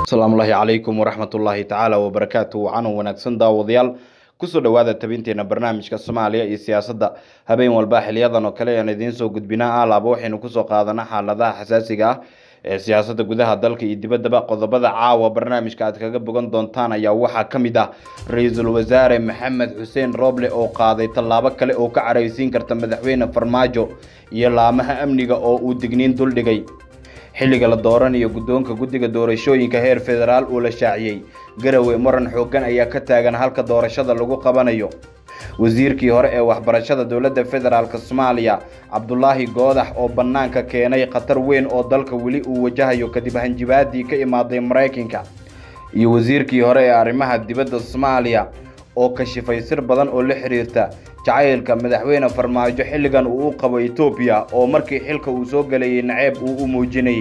asalaamullaahi calaykum waraxmatullaahi tacaala wabarakaatu wacanan wanaagsan daawadayaal kusoo dhowaada tabinteena barnaamijka soomaaliya iyo siyaasadda habeen walba xiliyadan oo kale aan idiin soo gudbinaa alaaba waxaynu kusoo qaadanaa xaaladaha xasaasiga ah ee siyaasadda gudaha dalka iyo dibaddaba qodobada caawa barnaamijka aad kaga bogan doontaan ayaa waxaa ka mid ah ra-iisul wasaare maxamed xuseen rooble oo qaaday tallaabo kale oo ka caraysiin karta madaxweyne farmaajo iyo laamaha amniga oo uu digniin duldhigay xilliga la dooranayo guddoonka guddiga doorashooyinka heer federaal uu la shaaciyey garowe muran xooggan ayaa ka taagan halka doorashada lagu qabanayo wasiirkii hore ee waxbarashada dowladda federaalk soomaaliya cabdulaahi goodax oo bannaanka keenay khatar weyn oo dalka weli uu wajahayo kadib hanjibaadii ka imaaday maraykanka iyo wasiirkii hore ee arrimaha dibadda soomaaliya oo kashifay sir badan oo la xiriirta jacaylka madaxweyne farmaajo xilligan uu u qabo etoobiya oo markii xilka uu soo galayay naceeb uu u muujinayay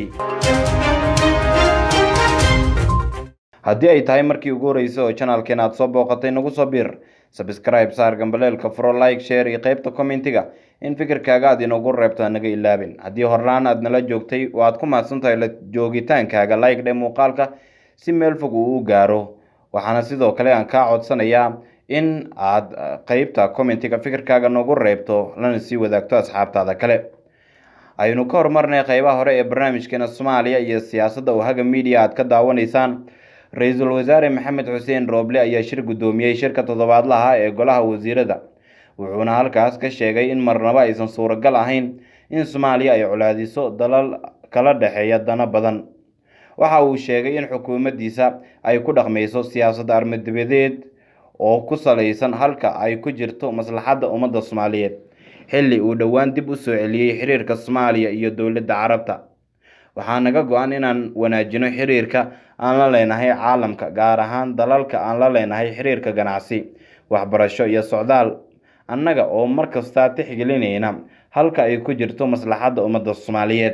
haddii ay tahay markii ugu horreysay oo janalkeen aad soo booqatay nagu soo biir sabscribe saar gambaleelka furo like share iyo qaybta commentiga in fikirkaaga aad inoogu reebto anaga ilaabin haddii horlaan aad nala joogtay oo aad ku mahadsan tahay la joogitaankaaga like dhe muuqaalka si meel fog uu u gaaro waxaana sidoo kale aan kaa codsanayaa in aad qeybta commentiga fikirkaaga noogu reebto lana sii wadaagto asxaabtaada kale aynu ka horumarnay qeybaha hore ee barnaamijkeena soomaaliya iyo siyaasadda oo haga media aad ka daawanaysaan ra-iisul wasaare maxamed xuseen rooble ayaa shir guddoomiyey shirka toddobaadlaha ee golaha wasiirada wuxuuna halkaas ka sheegay in marnaba aysan suuragal ahayn in soomaaliya ay colaadiso dalal kala dhexeeya dano badan waxa uu sheegay in xukuumaddiisa ay ku dhaqmayso siyaasad armadibadeed oo ku salaysan halka ay ku jirto maslaxadda ummadda soomaaliyeed xilli uu dhowaan dib u soo celiyey xiriirka soomaaliya iyo dowladda carabta waxaa naga go-an inaan wanaajino xiriirka aan la leenahay caalamka gaar ahaan dalalka aan la leenahay xiriirka ganacsi waxbarasho iyo socdaal annaga oo mar kastaa tixgelinayna halka ay ku jirto maslaxadda ummadda soomaaliyeed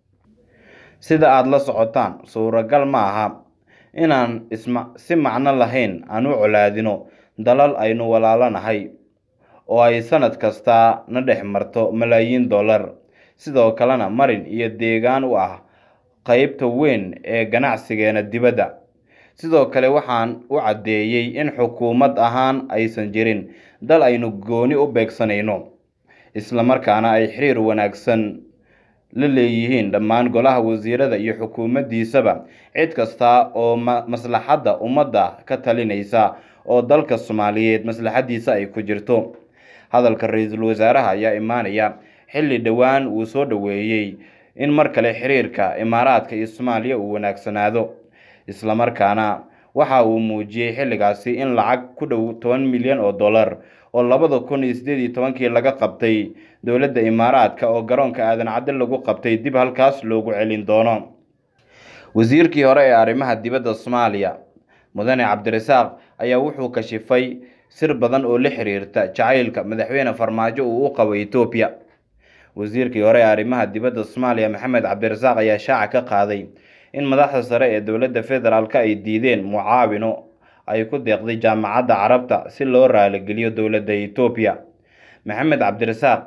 sida aada la socotaan suuragal ma aha inaan isma si macno lahayn aan u colaadino dalal aynu walaalanahay oo ay sanad kastaa na dhex marto malaayiin dollar sidoo kalena marin iyo deegaan u ah qeybta weyn ee ganacsigeena dibadda sidoo kale waxaan u caddeeyey in xukuumad ahaan aysan jirin dal aynu gooni u beegsanayno islamarkaana ay xiriir wanaagsan la leeyihiin dhammaan golaha wasiirada iyo xukuumaddiisaba cid kasta oo maslaxadda ummadda ka talinaysa oo dalka soomaaliyeed maslaxaddiisa ay ku jirto hadalka ra-iisul wasaaraha ayaa imaanaya xilli dhowaan uu soo dhoweeyey in mar kale xiriirka imaaraadka iyo soomaaliya uu wanaagsanaado islamarkaana waxa uu muujiyey xilligaasi in lacag ku dhow toban milyan oo dollar oo labada kun iyo sideed iyo tobankii laga qabtay dowladda imaaraadka oo garoonka aadan cadde lagu qabtay dib halkaas loogu celin doono wasiirkii hore ee arrimaha dibadda soomaaliya mudane cabdirasaaq ayaa wuxuu kashifay sir badan oo la xiriirta jacaylka madaxweyne farmaajo uu u qabo etoobiya wasiirkii hore ee arrimaha dibadda soomaaliya maxamed cabdirasaaq ayaa shaaca ka qaaday in madaxda sare ee dowladda federaalk ay diideen mucaawino ay ku deeqday jaamacadda carabta si loo raaligeliyo dowladda etoobiya maxamed cabdirasaaq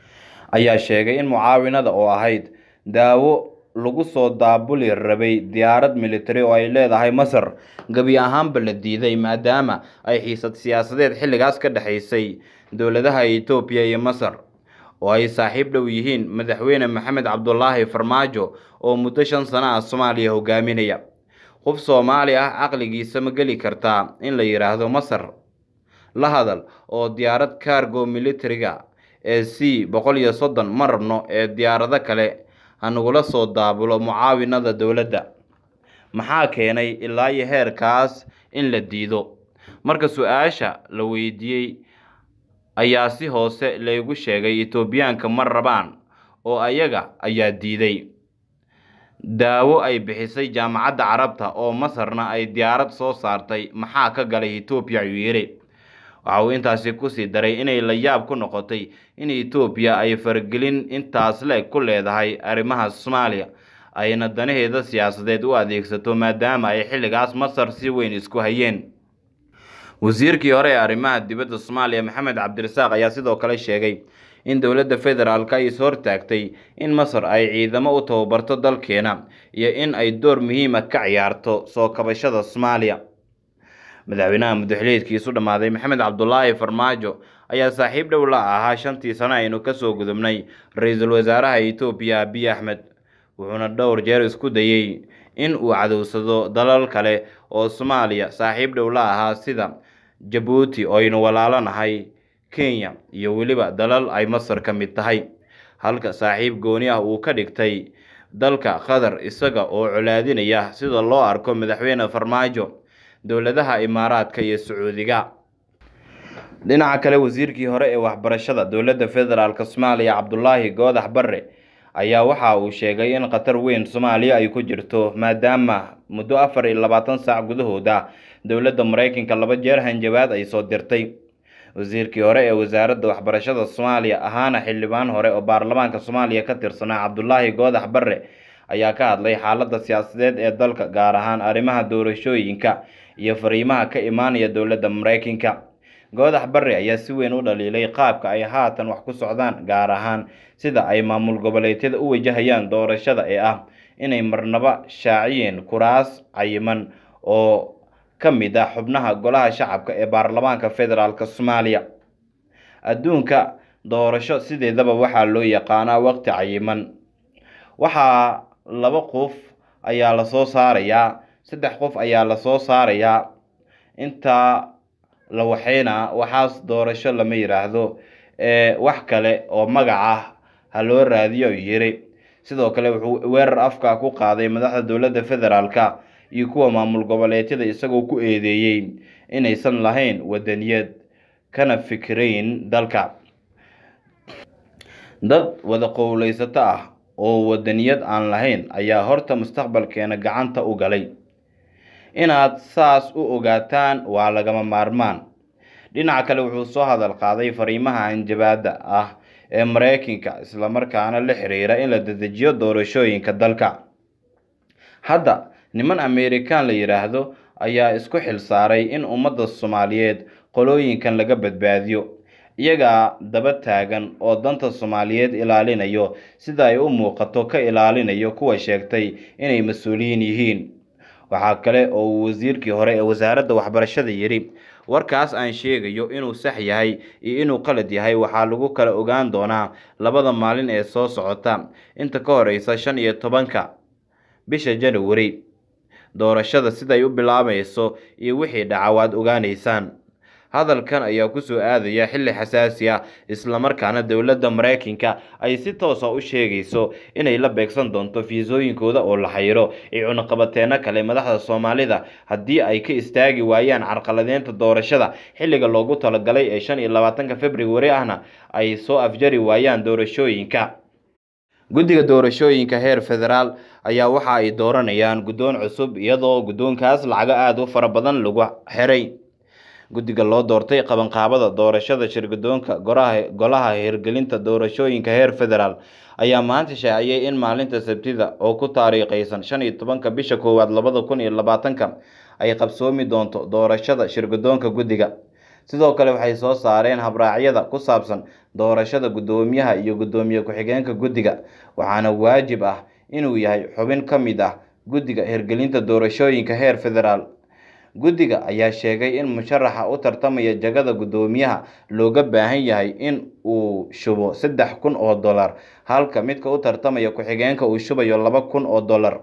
ayaa sheegay in mucaawinada oo ahayd daawo lagu soo daabuli rabay diyaarad military oo ay leedahay masar gebi ahaanba la diiday maadaama ay xiisad siyaasadeed xilligaas ka dhexaysay dowladaha etoobiya iyo masar oo ay saaxiib dhow yihiin madaxweyne maxamed cabdulaahi farmaajo oo muddo shan sano ah soomaaliya hogaaminaya qof soomaali ah caqligiisa ma geli kartaa in la yidhaahdo masar la hadal oo diyaarad cargo militariga ee c boqol iyo soddon ma rabno ee diyaarado kale hanagula soo daabulo mucaawinada dowladda maxaa keenay ilaa iyo heerkaas in la diido marka su-aasha la weydiiyey ayaa si hoose laygu sheegay etoobiyaanka ma rabaan oo ayaga ayaa diiday daawo ay bixisay jaamacadda carabta oo masarna ay diyaarad soo saartay maxaa ka galay etoobiya ayuu yidhi waxa uu intaasi kusii daray inay la yaab ku noqotay in etoobiya ay faragelin intaas le ku leedahay arrimaha soomaaliya ayna danaheeda siyaasadeed u adeegsato maadaama ay xilligaas masar si weyn isku hayeen wasiirkii hore ee arrimaha dibadda soomaaliya maxamed cabdirasaaq ayaa sidoo kale sheegay in dowladda federaalk ay is hortaagtay in masar ay ciidamo u tababarto dalkeena iyo in ay door muhiima ka ciyaarto soo kabashada soomaaliya madaxweynaha muddaxiliidkiisu dhammaaday maxamed cabdulaahi farmaajo ayaa saaxiib dhow la ahaa shantii sano aynu kasoo gudubnay ra-iisul wasaaraha etoobiya abiy axmed wuxuuna dhowr jeer isku dayey in uu cadowsado dalal kale oo soomaaliya saaxiib dhow la ahaa sida jabuuti oo aynu walaalanahay kenya iyo weliba dalal ay masar ka mid tahay halka saaxiib gooni ah uu ka dhigtay dalka qatar isaga oo colaadinaya sida loo arko madaxweyne farmaajo dowladaha imaaraadka iyo sacuudiga dhinaca kale wasiirkii hore ee waxbarashada dowladda federaalk soomaaliya cabdulaahi goodax barre ayaa waxa uu sheegay in khatar weyn soomaaliya ay ku jirto maadaama muddo afar iyo labaatan saac gudahooda dowladda maraykanka laba jeer hanjabaad ay soo dirtay wasiirkii hore ee wasaaradda waxbarashada soomaaliya ahaana xildhibaan hore oo baarlamaanka soomaaliya ka tirsanaa cabdulaahi goodax barre ayaa ka hadlay xaaladda siyaasadeed ee dalka gaar ahaan arrimaha doorashooyinka iyo fariimaha ka imaanaya dowladda maraykanka goodax barre ayaa si weyn u dhaliilay qaabka ay haatan wax ku socdaan gaar ahaan sida ay maamul goboleedyada u wajahayaan doorashada ee ah inay marnaba shaaciyeen kuraas cayiman oo ka mid ah xubnaha golaha shacabka ee baarlamaanka federaalk soomaaliya adduunka doorasho sideedaba waxaa loo yaqaanaa waqti cayiman waxaa laba qof ayaa lasoo saarayaa saddex qof ayaa lasoo saarayaa intaa la waxaynaa waxaas doorasho lama yidhaahdo wax kale oo magac ah ha loo raadiyo yiri sidoo kale wuxuu weerar afka ku qaaday madaxda dowladda federaalka iyo kuwa maamul goboleedyada isagoo ku eedeeyey inaysan lahayn wadaniyad kana fikirayn dalka dad wada qowleysato ah oo wadaniyad aan lahayn ayaa horta mustaqbalkeena gacanta u galay inaad saas u ogaataan waa lagama maarmaan dhinaca kale wuxuu soo hadal qaaday fariimaha anjabaada ah ee maraykanka islamarkaana la xiriira in la dedejiyo doorashooyinka dalka hadda niman amerikan la yidhaahdo ayaa isku xil saaray in ummadda soomaaliyeed qolooyinkan laga badbaadiyo iyagaa daba taagan oo danta soomaaliyeed ilaalinayo sida ay u muuqato ka ilaalinayo kuwa sheegtay inay mas-uuliyiin yihiin waxaa kale oo uu wasiirkii hore ee wasaaradda waxbarashada yidhi warkaas aan sheegayo inuu sax yahay iyo inuu qalad yahay waxaa lagu kala ogaan doonaa labada maalin ee soo socota inta ka horeysa shan iyo tobanka bisha january doorashada siday u bilaabayso iyo wixii dhaca waad ogaaneysaan hadalkan ayaa kusoo aadaya xilli xasaasi ah islamarkaana dowladda maraykanka ay si toosa u sheegayso inay la beegsan doonto fiisooyinkooda oo la xayiro iyo cunaqabateeno kale madaxda soomaalida haddii ay ka istaagi waayaan carqaladeynta doorashada xilliga loogu talagalay ee shan iyo labaatanka februari ahna ay soo afjari waayaan doorashooyinka guddiga doorashooyinka heer federaal ayaa waxa ay dooranayaan guddoon cusub iyadoo guddoonkaas lacago aada u fara badan lagu xiray guddiga loo doortay qabanqaabada doorashada shirgudoonka golaha hirgelinta doorashooyinka heer federaal ayaa maanta shaaciyey in maalinta sabtida oo ku taariikhaysan shan iyo tobanka bisha koowaad labada kun iyo labaatanka ay qabsoomi doonto doorashada shirgudoonka guddiga sidoo kale waxay soo saareen habraacyada ku saabsan doorashada guddoomiyaha iyo guddoomiye ku-xigeenka guddiga waxaana waajib ah inuu yahay xubin ka mid ah guddiga hirgelinta doorashooyinka heer federaal guddiga ayaa sheegay in musharaxa u tartamaya jagada guddoomiyaha looga baahan yahay in uu shubo saddex kun oo dollar halka midka u tartamaya ku-xigeenka uu shubayo laba kun oo dollar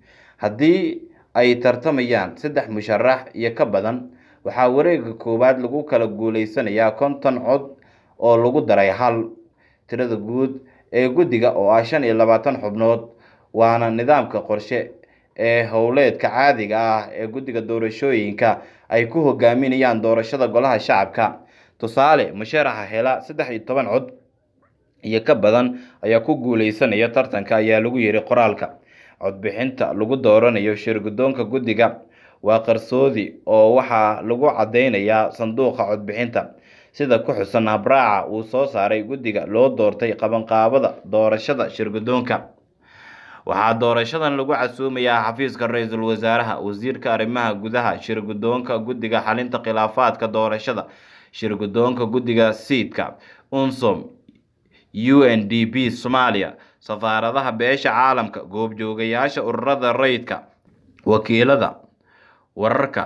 haddii ay tartamayaan saddex musharax iyo ka badan waxaa wareega koowaad lagu kala guuleysanayaa konton cod oo lagu daray hal tirada guud ee guddiga oo ah shan iyo labaatan xubnood waana nidaamka qorshe ee howleedka caadiga ah ee guddiga doorashooyinka ay ku hogaaminayaan doorashada golaha shacabka tusaale musharaxa hela saddex iyo toban cod iyo ka badan ayaa ku guuleysanaya tartanka ayaa lagu yiri qoraalka codbixinta lagu dooranayo shirgudoonka guddiga waa qarsoodi oo waxaa lagu cadeynayaa sanduuqa codbixinta sida ku xusan habraaca uu soo saaray guddiga loo doortay qabanqaabada doorashada shirgudoonka waxaa doorashadan lagu casuumayaa xafiiska ra-iisul wasaaraha wasiirka arrimaha gudaha shir guddoonka guddiga xalinta khilaafaadka doorashada shir guddoonka guddiga siidka unsom u n d p soomaaliya safaaradaha beesha caalamka goobjoogayaasha ururada rayidka wakiilada wararka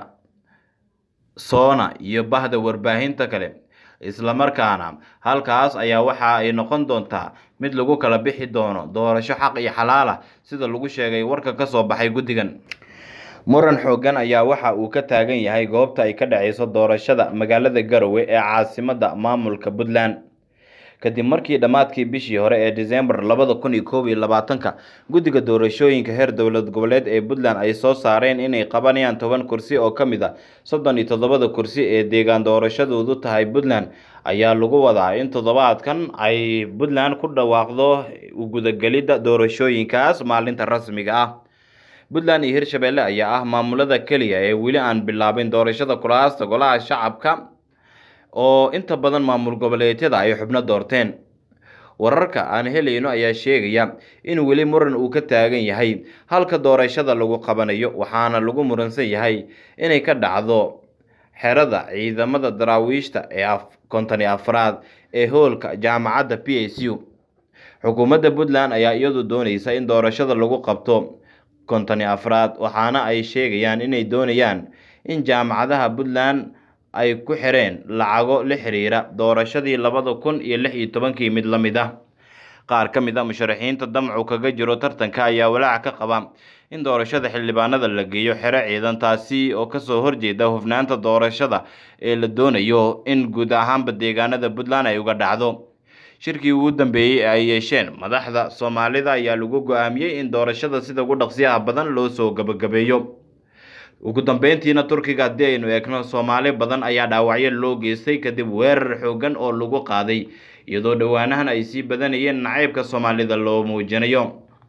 soona iyo bahda warbaahinta kale islamarkaana halkaas ayaa waxa ay noqon doontaa mid lagu kala bixi doono doorasho xaq iyo xalaal ah sida lagu sheegay warka ka soo baxay guddigan muran xoogan ayaa waxa uu ka taagan yahay goobta ay ka dhaceyso doorashada magaalada garowe ee caasimadda maamulka puntland kadib markii dhammaadkii bishii hore ee disembar labada kun iyo koob iyo labaatanka guddiga doorashooyinka heer dowlad goboleed ee puntland ay soo saareen inay qabanayaan toban kursi oo ka mid a soddon iyo toddobada kursi ee deegaan doorashadoodu tahay puntland ayaa lagu wadaa in toddobaadkan ay puntland ku dhawaaqdo gudagelidda doorashooyinkaas maalinta rasmiga ah puntland iyo hirshabelle ayaa ah maamulada keliya ee weli aan bilaabin doorashada kulaasta golaha shacabka oo inta badan maamul goboleedyada ay xubno doorteen wararka aan helayno ayaa sheegaya in weli muran uu ka taagan yahay halka doorashada lagu qabanayo waxaana lagu muransan yahay inay ka dhacdo xerada ciidamada daraawiishta ee kontoni afraad ee hoolka jaamacadda p s u xukuumadda puntland ayaa iyadu dooneysa in doorashada lagu qabto kontoni afraad waxaana ay sheegayaan inay doonayaan in jaamacadaha puntland ay ku xireen lacago la xiriira doorashadii labada kun iyo lix iyo tobankii mid la mid ah qaar ka mid a musharaxiinta damcu kaga jiro tartanka ayaa walaac ka qaba in doorashada xildhibaanada la geeyo xero ciidan taasi oo kasoo horjeeda hufnaanta doorashada ee la doonayo in guud ahaanba deegaanada puntland ay uga dhacdo shirkii ugu dambeeyey ee ay yeesheen madaxda soomaalida ayaa lagu go-aamiyey in doorashada sida ugu dhaqsiyaha badan loo soo gabagabeeyo ugu dambeyntiina turkiga haddii aynu eegno soomaali badan ayaa dhaawacyo loo geystay kadib weerar xoogan oo lagu qaaday iyadoo dhowaanahan ay sii badanayeen nacaybka soomaalida loo muujinayo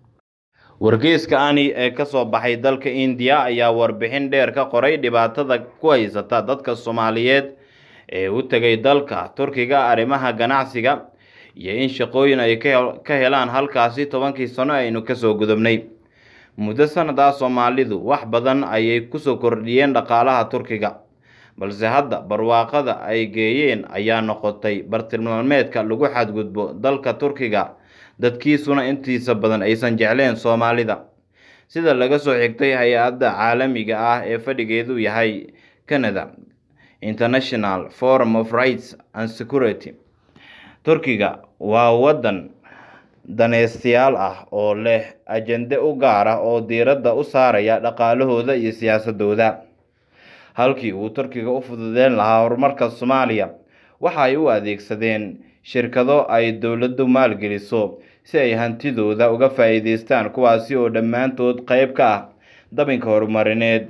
wargeyska ani ee kasoo baxay dalka indiya ayaa warbixin dheer ka qoray dhibaatada ku haysata dadka soomaaliyeed ee u tegay dalka turkiga arrimaha ganacsiga iyo in shaqooyin ay ka helaan halkaasi tobankii sano aynu kasoo gudubnay muddo sanadaa soomaalidu wax badan ayay kusoo kordhiyeen dhaqaalaha turkiga balse hadda barwaaqada ay geeyeen ayaa noqotay bartilmaameedka lagu xadgudbo dalka turkiga dadkiisuna intiisa badan aysan jecleen soomaalida sida laga soo xigtay hay-adda caalamiga ah ee fadhigeedu yahay canada international forum of rights and security turkiga waa waddan daneystayaal ah oo leh ajende u gaar ah oo diiradda u saaraya dhaqaalahooda iyo siyaasadooda halkii uu turkiga u fududeyn lahaa horumarka soomaaliya waxa ay u adeegsadeen shirkado ay dowladdu maalgeliso si ay hantidooda uga faa-iideystaan kuwaasi oo dhammaantood qeyb ka ah dabinka horumarineed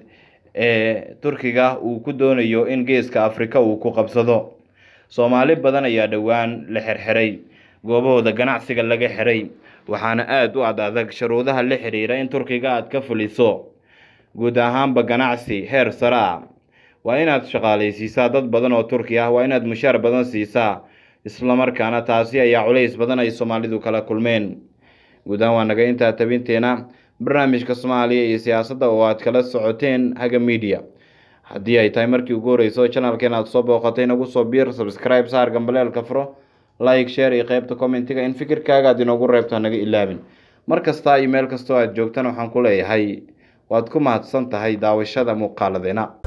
ee turkiga uu ku doonayo in geeska afrika uu ku qabsado soomaali badan ayaa dhowaan la xirxiray goobahooda ganacsiga laga xiray waxaana aada u ad adag shuruudaha la xiriira in turkiga aad ka fuliso guud ahaanba ganacsi heer sare ah waa inaad shaqaalaysiisaa dad badan oo turki ah waa inaad mushaar badan siisaa islamarkaana taasi ayaa culays badan ay soomaalidu kala kulmeen guud ahaan waa naga intaa tabinteena barnaamijka soomaaliya iyo siyaasadda oo aad kala socoteen haga media haddii ay tahay markii ugu horeyso janalkeen aad soo booqatay nagu soo biir subscribe saar gambaleelka furo like share iyo qeybta commentiga in fikirkaaga aad inoogu reebto hanaga ilaabin mar kasta iyo meel kastoo aad joogtana waxaan ku leeyahay waad ku mahadsan tahay daawashada muuqaaladeena